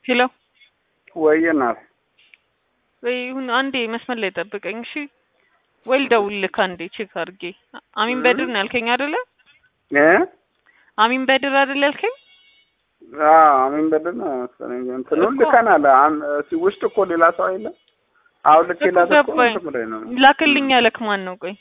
ሄሎ ወይ እናት ወይ ይሁን አንዴ መስመር ላይ ጠብቀኝ እሺ ወይ ልደውልልህ አንዴ ቼክ አድርጌ አሚን በድር ነው ያልከኝ አይደለ እ አሚን በድር አይደለ ያልከኝ አዎ አሚን በድር ነው መሰለኝ እንትኑን እኮ- ልከናል አን- እሲ- ውስጥ እኮ ሌላ ሰው የለም አሁን ልኬላት እኮ ገባኝ እንትን ብሎኝ ነው ላክልኝ ያለክ ማን ነው ቆይ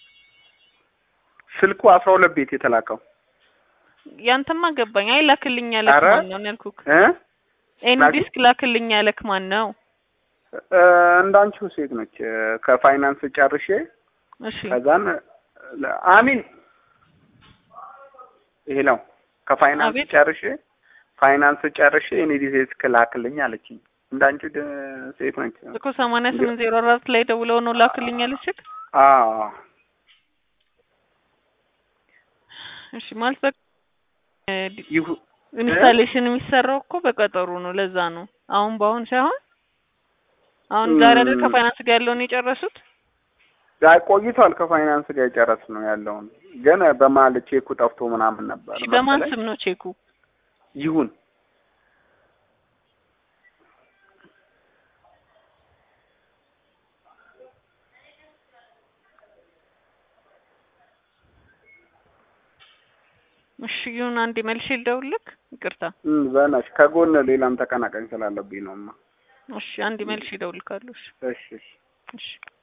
ስልኩ አስራ ሁለት ቤት የተላከው ያንተማ ገባኝ አይ ላክልኝ ያለክ ኧረ ማን ነው ያልኩክ እ ኤን ላክ- ዲስክ ላክልኝ ያለክ ማን ነው እ፣ እንዳንቺው ሴት ነች እ፣ ከፋይናንስ ጨርሼ እሺ ከዛን ለ- አሚን ይሄ ነው ከፋይናንስ አቤት ጨርሼ ፋይናንስ ጨርሼ እኔ ዲስክ ላክልኝ አለችኝ እንዳንቺው ደ- ሴት ነች እኮ ሰማንያ ስምንት ዜሮ አራት ላይ ደውለው ነው ላክልኝ ያለችክ አዎ እሺ ማለት በቃ ይሁ ኢንስታሌሽን የሚሰራው እኮ በቀጠሩ ነው ለዛ ነው አሁን በአሁን ሳይሆን አሁን ዛሬ አይደል እም፣ ከፋይናንስ ጋር ያለውን የጨረሱት አይ ቆይቷል ከፋይናንስ ጋር የጨረስ ነው ያለውን ግን በመሀል ቼኩ ጠፍቶ ምናምን ነበር እሺ በማን መሰለኝ ስም ነው ቼኩ ይሁን እሺ ይሁን አንዴ መልሼ ልደውልልክ ይቅርታ እም፣ በእናትሽ ከጎን ሌላም ተቀናቃኝ ስላለብኝ ነውማ እሺ አንዴ መልሼ እደውልልካለሁ እሺ እሺ እሺ እሺ